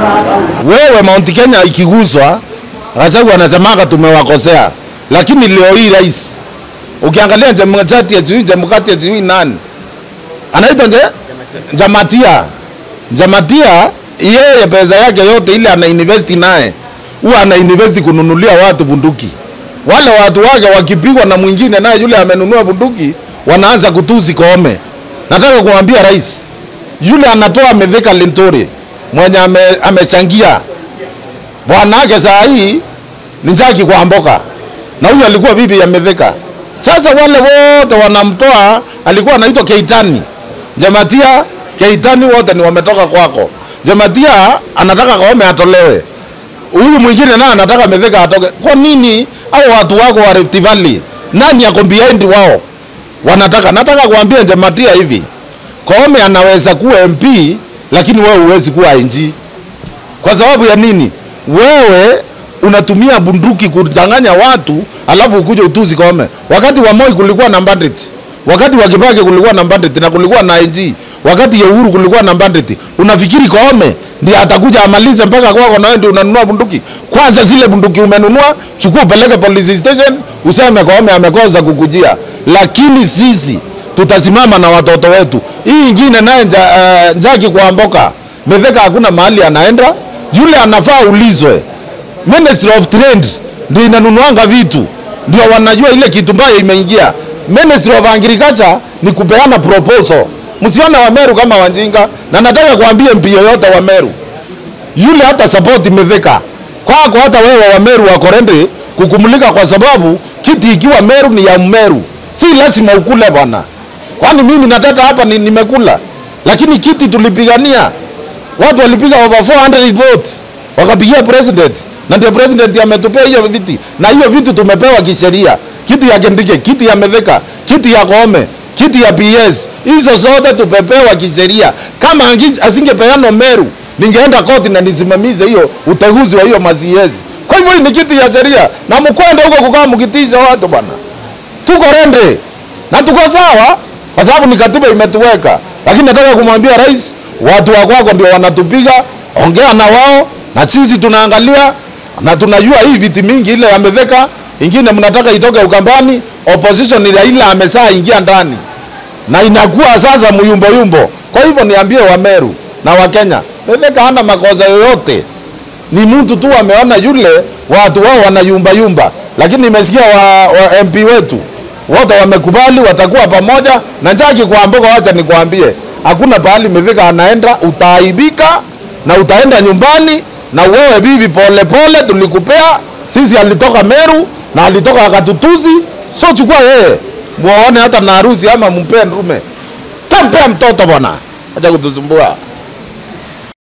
Wewe Mount Kenya ikiguswa, Gachagua anasemaga tumewakosea, lakini leo hii rais, ukiangalia Jemchati ya sijui Jemkati ya sijui nani anaitwa nje Jamatia, Jamatia yeye pesa yake yote ile ana invest naye huwa ana invest kununulia watu bunduki. Wale watu wake wakipigwa na mwingine naye yule amenunua bunduki, wanaanza kutusi Koome. Nataka kumwambia rais yule anatoa Mithika Linturi mwenye ame, amechangia bwanake saa hii ni Njagi kwa mboka, na huyu alikuwa bibi ya Mithika. Sasa wale wote wanamtoa, alikuwa anaitwa Keitani Jamatia, Keitani wote ni wametoka kwako. Jamatia anataka Koome atolewe, huyu mwingine naye anataka Mithika atoke. Kwa nini au watu wako wa Rift Valley, nani ako behind wao wanataka? Nataka kuambia Jamatia hivi, Koome anaweza kuwa MP lakini wewe huwezi kuwa IG. Kwa sababu ya nini? Wewe unatumia bunduki kudanganya watu alafu ukuje utuzi Koome. Wakati wa Moi kulikuwa na bandit, wakati wa Kibaki kulikuwa na bandit na kulikuwa na IG, wakati ya Uhuru kulikuwa na bandit. Unafikiri Koome ndiye atakuja amalize mpaka kwako na wewe ndio unanunua bunduki? Kwanza zile bunduki umenunua, chukua upeleke police station, useme Koome amekosa kukujia. Lakini sisi tutasimama na watoto wetu. Hii ingine naye nja, uh, Njagi kwa mboka Mithika hakuna mahali anaenda, yule anafaa ulizwe. Ministry of Trade ndio inanunuanga vitu, ndio wanajua ile kitu mbaya imeingia. Ministry of Agriculture ni kupeana proposal. Msione Wameru kama wanjinga, na nataka kuambia MP yoyote wa Meru, yule hata support Mithika kwako, hata wewe wa Meru wako ready kukumulika, kwa sababu kiti ikiwa Meru ni ya Mmeru, si lazima ukule bwana. Kwani mimi nataka hapa ni, nimekula, lakini kiti tulipigania, watu walipiga over 400 votes wakapigia president, na ndio president ametupea hiyo viti, na hiyo viti tumepewa kisheria, kiti ya Kindiki, kiti ya Mithika, kiti ya Koome, kiti ya PS, hizo zote tumepewa kisheria. Kama angi- asingepeana Meru, ningeenda koti na nisimamize hiyo uteuzi wa hiyo masiezi. Kwa hivyo hii ni kiti ya sheria, na mkwende huko kukaa mkitisha watu bwana tuko rende na tuko sawa, kwa sababu ni katiba imetuweka. Lakini nataka kumwambia rais, watu wa kwako ndio wanatupiga, ongea na wao, na sisi tunaangalia na tunajua hii viti mingi ile yameveka, ingine mnataka itoke Ukambani, opposition ile ile amesaa ingia ndani na inakuwa sasa muyumbo yumbo. Kwa hivyo niambie Wameru na Wakenya, Mithika hana makosa yoyote ni mtu tu ameona yule watu wao wanayumba yumba, lakini nimesikia wa, wa MP wetu wote wamekubali watakuwa pamoja na Njagi kwa mboga. Wacha nikwambie, hakuna pahali Mithika anaenda, utaaibika na utaenda nyumbani. Na wewe bibi, pole pole, tulikupea sisi. Alitoka Meru na alitoka akatutuzi, so chukua yeye muone hata na harusi ama mpe ndume, tampea mtoto bwana, acha kutusumbua.